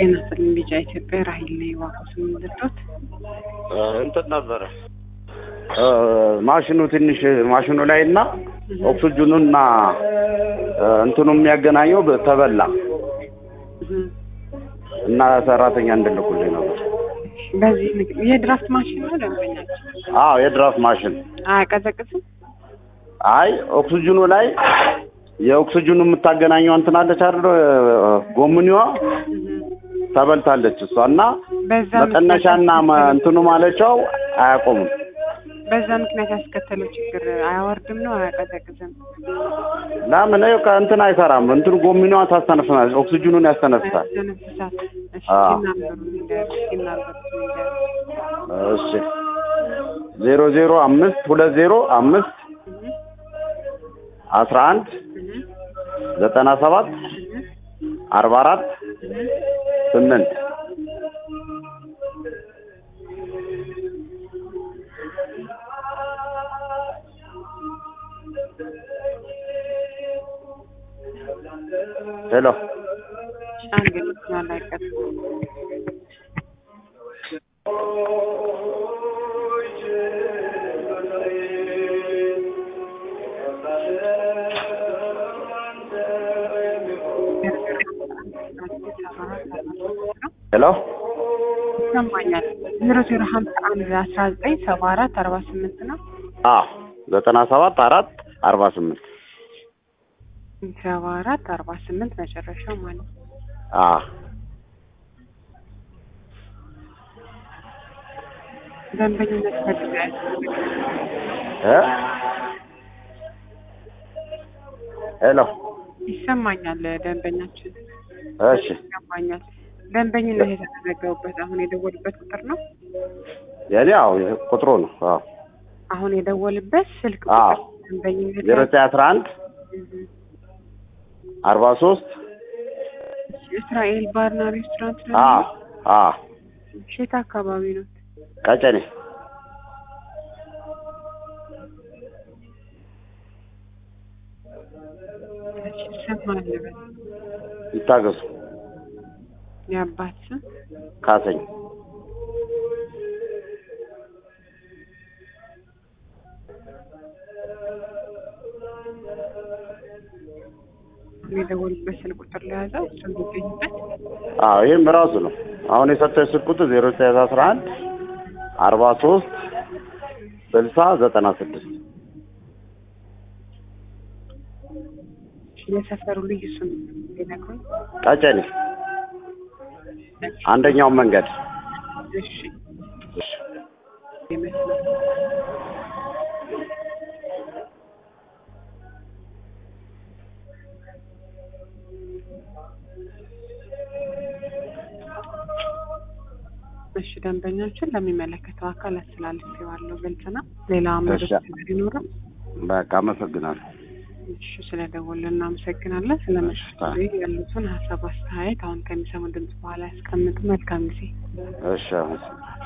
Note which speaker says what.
Speaker 1: ጤና ይስጥልኝ ቢጫ ኢትዮጵያ ራሂል ነኝ ዋቆስ የምንልዶት
Speaker 2: እንትን ነበረ ማሽኑ ትንሽ ማሽኑ ላይ እና ኦክስጅኑና እንትኑ የሚያገናኘው ተበላ እና ሰራተኛ እንድልኩልኝ ነበር።
Speaker 1: በዚህ ንግድ የድራፍት ማሽን ነው ደንበኛችን
Speaker 2: አዎ የድራፍት ማሽን
Speaker 1: አያቀዘቅዝም
Speaker 2: አይ ኦክስጅኑ ላይ የኦክስጅኑ የምታገናኘው እንትን አለች አይደል ጎምኒዋ ተበልታለች እሷ እና
Speaker 1: በዛ
Speaker 2: መቀነሻና መ- እንትኑ ማለቻው አያቆምም።
Speaker 1: በዛ ምክንያት ያስከተለው ችግር አያወርድም ነው አያቀዘቅዝም
Speaker 2: ለምን ይኸው ከእንትን አይሰራም። እንትኑ ጎሚኗ ታስተነፍሳለች፣ ኦክስጅኑን ያስተነፍሳል።
Speaker 1: ተነፍሳት እሺ
Speaker 2: አዎ።
Speaker 1: ሲናገሩ ንገር ሲናገሩ ንገር
Speaker 2: እሺ ዜሮ ዜሮ አምስት ሁለት ዜሮ አምስት አስራ አንድ ዘጠና ሰባት አርባ አራት ስምንት ሄሎ
Speaker 1: አንድ ልትናል አይቀር
Speaker 2: ሄሎ
Speaker 1: ይሰማኛል ዜሮ ዜሮ ሀምሳ አንድ አስራ ዘጠኝ ሰባ አራት አርባ ስምንት ነው
Speaker 2: አ ዘጠና ሰባት አራት አርባ ስምንት
Speaker 1: ሰባ አራት አርባ ስምንት መጨረሻው ማለት ነው
Speaker 2: አ
Speaker 1: ደንበኝነት ፈልጋል
Speaker 2: እ ሄሎ
Speaker 1: ይሰማኛል ደንበኛችን
Speaker 2: እሺ
Speaker 1: ይሰማኛል ደንበኝነት የተመዘገቡበት አሁን የደወሉበት ቁጥር ነው
Speaker 2: የኔ አዎ ቁጥሩ ነው አዎ
Speaker 1: አሁን የደወልበት ስልክ
Speaker 2: አዎ
Speaker 1: ቁጥር ደንበኝነት
Speaker 2: ዜሮ ዘጠኝ አስራ አንድ
Speaker 1: እህ።
Speaker 2: አርባ ሶስት
Speaker 1: እስራኤል ባርና ሬስቶራንት ነው
Speaker 2: አ አ
Speaker 1: ሼት አካባቢ ነው
Speaker 2: ቀጨኔ
Speaker 1: ይሰማል
Speaker 2: ይታገሱ
Speaker 1: የአባት ስም
Speaker 2: ካሰኝ
Speaker 1: የደወሉበት ስልክ ቁጥር ለያዘው እሱ የሚገኝበት
Speaker 2: አዎ ይህም ራሱ ነው አሁን የሰጠው ስልክ ቁጥር ዜሮ ዘጠኝ አስራ አንድ አርባ ሶስት ስልሳ ዘጠና ስድስት
Speaker 1: የሰፈሩ ልዩ ስም ሊነግሩኝ
Speaker 2: ቀጨኔ አንደኛው መንገድ
Speaker 1: እሺ ይመስላል እሺ ደንበኞችን ለሚመለከተው አካል አስተላልፌዋለሁ። ግልጽ ነው። ሌላ መረጃ ቢኖርም
Speaker 2: በቃ አመሰግናለሁ
Speaker 1: እሺ ስለደወልን እናመሰግናለን። ስለ ምሽቱ ያሉትን ሀሳብ አስተያየት አሁን ከሚሰሙ ድምጽ በኋላ ያስቀምጡ። መልካም ጊዜ።
Speaker 2: እሺ አመሰግናለሁ